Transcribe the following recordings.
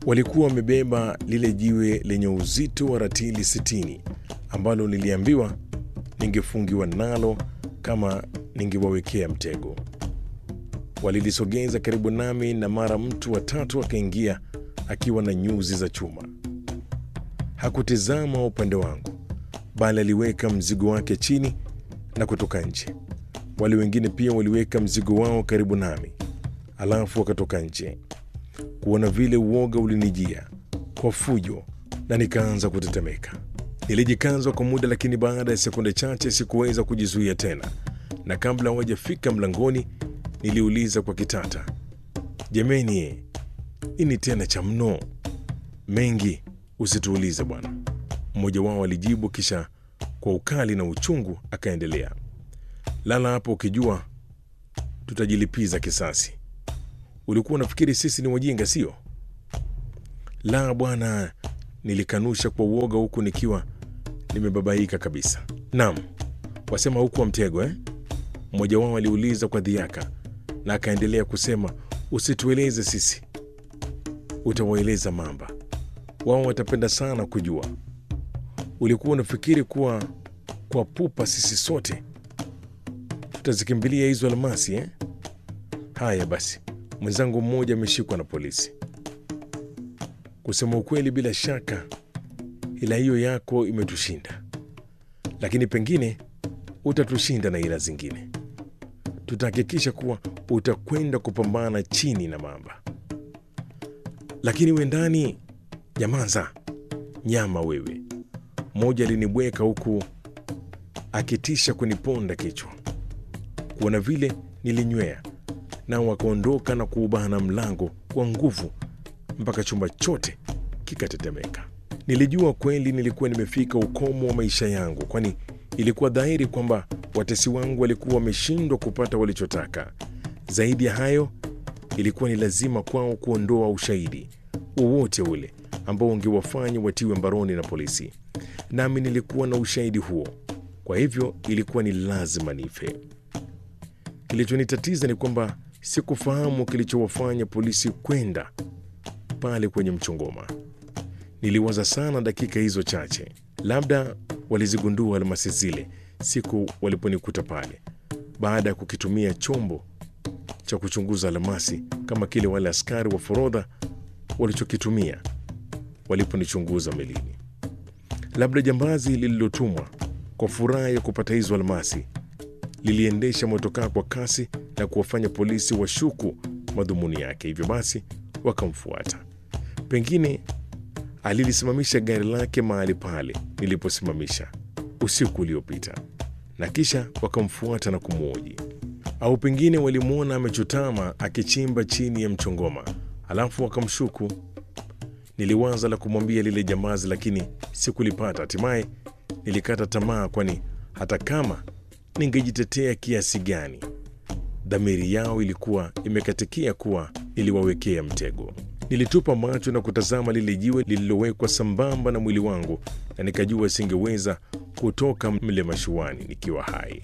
Walikuwa wamebeba lile jiwe lenye uzito wa ratili sitini ambalo niliambiwa ningefungiwa nalo kama ningewawekea mtego. Walilisogeza karibu nami, na mara mtu wa tatu akaingia akiwa na nyuzi za chuma. Hakutizama upande wangu, bali aliweka mzigo wake chini na kutoka nje. Wale wengine pia waliweka mzigo wao karibu nami, alafu wakatoka nje. Kuona vile, uoga ulinijia kwa fujo na nikaanza kutetemeka. Nilijikaza kwa muda, lakini baada ya sekunde chache sikuweza kujizuia tena, na kabla hawajafika mlangoni, niliuliza kwa kitata, jameni, ini tena cha mno? Mengi usituulize bwana, mmoja wao alijibu, kisha kwa ukali na uchungu akaendelea, lala hapo ukijua tutajilipiza kisasi. Ulikuwa unafikiri sisi ni wajinga, sio? La bwana, nilikanusha kwa uoga, huku nikiwa nimebabaika kabisa. Naam, wasema huku wa mtego eh? Mmoja wao aliuliza kwa dhiaka, na akaendelea kusema, usitueleze sisi, utawaeleza mamba. Wao watapenda sana kujua. Ulikuwa unafikiri kuwa kwa pupa sisi sote tutazikimbilia hizo almasi eh? Haya basi, mwenzangu mmoja ameshikwa na polisi. Kusema ukweli, bila shaka ila hiyo yako imetushinda, lakini pengine utatushinda na ila zingine. Tutahakikisha kuwa utakwenda kupambana chini na mamba. Lakini we ndani, jamanza nyama wewe. Mmoja alinibweka huku akitisha kuniponda kichwa. Kuona vile nilinywea, nao wakaondoka na kuubana mlango kwa nguvu mpaka chumba chote kikatetemeka. Nilijua kweli nilikuwa nimefika ukomo wa maisha yangu, kwani ilikuwa dhahiri kwamba watesi wangu walikuwa wameshindwa kupata walichotaka. Zaidi ya hayo, ilikuwa ni lazima kwao kuondoa ushahidi wowote ule ambao ungewafanya watiwe mbaroni na polisi, nami nilikuwa na ushahidi huo. Kwa hivyo ilikuwa ni lazima nife. Kilichonitatiza ni kwamba sikufahamu kilichowafanya polisi kwenda pale kwenye mchongoma. Niliwaza sana dakika hizo chache, labda walizigundua almasi zile siku waliponikuta pale, baada ya kukitumia chombo cha kuchunguza almasi kama kile wale askari wa forodha walichokitumia waliponichunguza melini. Labda jambazi lililotumwa kwa furaha ya kupata hizo almasi liliendesha motokaa kwa kasi na kuwafanya polisi washuku madhumuni yake, hivyo basi wakamfuata. Pengine alilisimamisha gari lake mahali pale niliposimamisha usiku uliopita, na kisha wakamfuata na kumwoji, au pengine walimwona amechutama akichimba chini ya mchongoma, alafu wakamshuku. Niliwaza la kumwambia lile jambazi, lakini sikulipata. Hatimaye nilikata tamaa, kwani hata kama ningejitetea kiasi gani, dhamiri yao ilikuwa imekatikia kuwa niliwawekea mtego. Nilitupa macho na kutazama lile jiwe lililowekwa sambamba na mwili wangu, na nikajua singeweza kutoka mle mashuani nikiwa hai.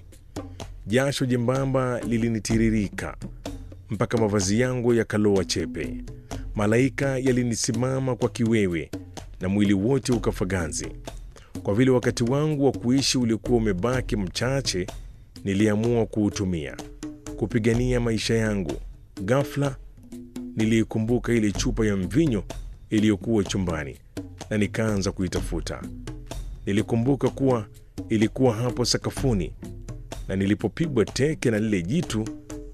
Jasho jembamba lilinitiririka mpaka mavazi yangu yakaloa chepe. Malaika yalinisimama kwa kiwewe na mwili wote ukafaganzi. Kwa vile wakati wangu wa kuishi ulikuwa umebaki mchache, niliamua kuutumia kupigania maisha yangu. Ghafla niliikumbuka ile chupa ya mvinyo iliyokuwa chumbani na nikaanza kuitafuta. Nilikumbuka kuwa ilikuwa hapo sakafuni, na nilipopigwa teke na lile jitu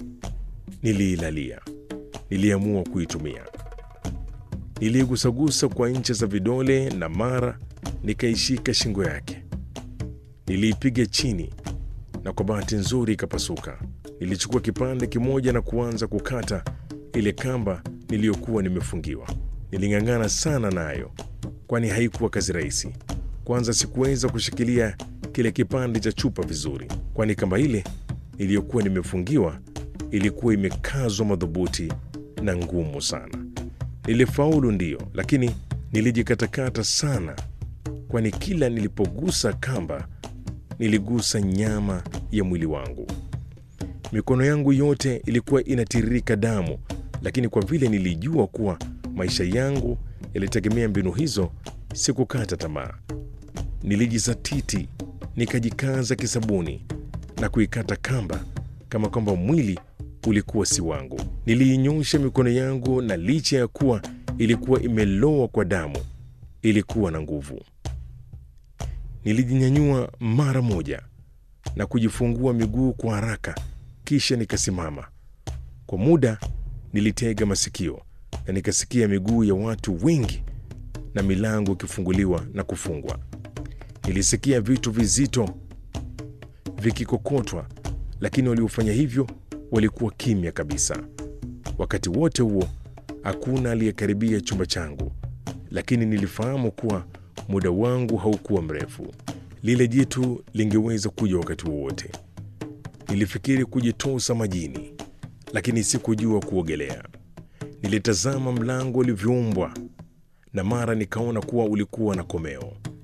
niliilalia. Niliamua kuitumia. Niliigusagusa kwa ncha za vidole na mara nikaishika shingo yake. Niliipiga chini na kwa bahati nzuri ikapasuka. Nilichukua kipande kimoja na kuanza kukata ile kamba niliyokuwa nimefungiwa. Niling'ang'ana sana nayo, kwani haikuwa kazi rahisi. Kwanza sikuweza kushikilia kile kipande cha chupa vizuri, kwani kamba ile niliyokuwa nimefungiwa ilikuwa imekazwa madhubuti na ngumu sana. Nilifaulu ndiyo, lakini nilijikatakata sana, kwani kila nilipogusa kamba niligusa nyama ya mwili wangu. Mikono yangu yote ilikuwa inatiririka damu, lakini kwa vile nilijua kuwa maisha yangu yalitegemea mbinu hizo, sikukata tamaa. Nilijizatiti, nikajikaza kisabuni na kuikata kamba kama kwamba mwili ulikuwa si wangu. Niliinyosha mikono yangu, na licha ya kuwa ilikuwa imelowa kwa damu, ilikuwa na nguvu. Nilijinyanyua mara moja na kujifungua miguu kwa haraka, kisha nikasimama. Kwa muda nilitega masikio na nikasikia miguu ya watu wengi na milango ikifunguliwa na kufungwa. Nilisikia vitu vizito vikikokotwa, lakini waliofanya hivyo walikuwa kimya kabisa. Wakati wote huo hakuna aliyekaribia chumba changu, lakini nilifahamu kuwa muda wangu haukuwa mrefu. Lile jitu lingeweza kuja wakati wowote. Nilifikiri kujitosa majini, lakini sikujua kuogelea. Nilitazama mlango ulivyoumbwa na mara nikaona kuwa ulikuwa na komeo.